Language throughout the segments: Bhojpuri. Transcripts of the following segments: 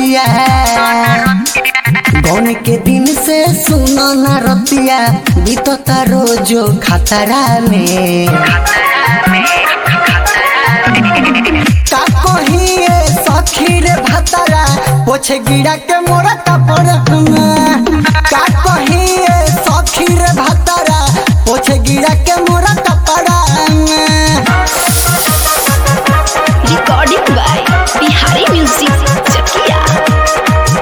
रतिया गौन के दिन से सुनो न रतिया बीतता रोजो खतरा में का कहिए सखी रे भतरा पोछे गिरा के मोरा कपड़ में का कहिए सखी रे भतरा पोछे गिरा के मोरा कपड़ा में recording by Bihari music Chakia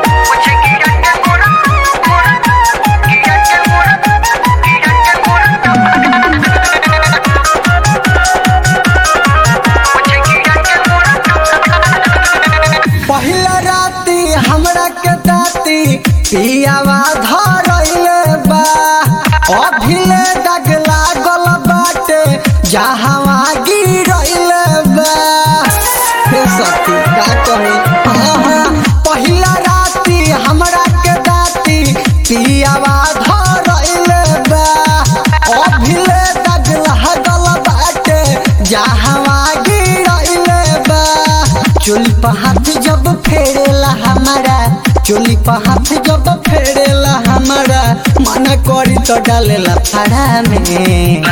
पहिला राती हमरा के दाती पियावा धरइले बा अभिले दाग लागल बाटे जहावा गिरइले बा हे सखी का कही आहा, पहिला राती हमरा के दाती पियावा धरइले बा अभिले दाग लागल बाटे जहावा गिरइले बा चोली पर हाथ जब फेरेला हमारा चोली पर हाथ जब फेरेला हमारा मन करी तो डालेला फाड़ा में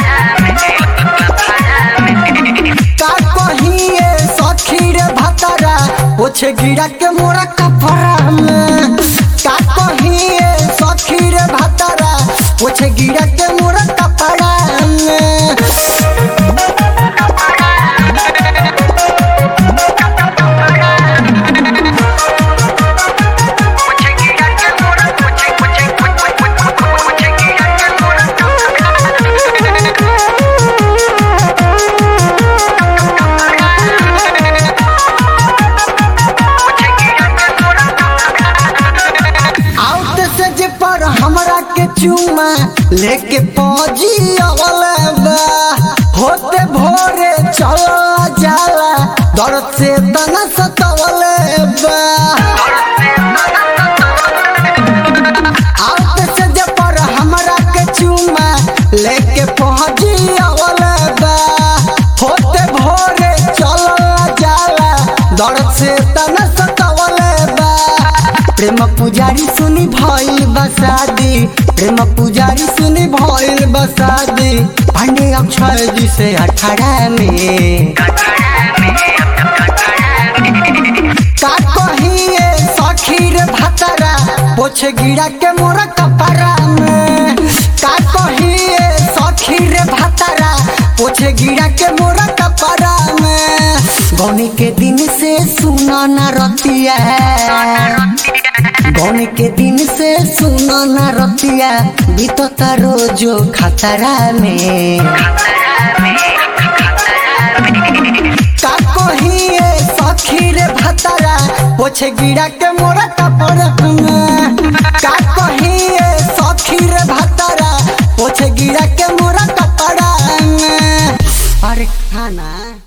का कहिए सखी रे भतरा ओछे गिरा के मोरा कपड़ा में का कहिए सखी रे भतरा ओछे गिरा के मोरा कपड़ा में आउट से जे पर हमरा के चुमा लेके पहुंची अवलबा होते भोरे चला जाला दर्द से तना सतवलबा आउट से जे पर हमरा के चुमा लेके पहुंची अवलबा होते भोरे चला जाला दर्द से तना सतवलबा प्रेम पुजारी सुनी भइल बसादी प्रेम पुजारी सुनी भइल बसादी पांडे अक्षय जी से अठारह में का कहिए सखी रे भतरा पोछे गिरा के मोरा कपड़ा में का कहिए सखी रे भतरा पोछे गिरा के मोरा कपड़ा में गौनी के दिन से सुना न रतिया गौन के दिन से सुनो न रतिया बीतता रोजो खतरा में का कहिए सखी रे भतरा पोछे गिरा के मोरा कपड़ा में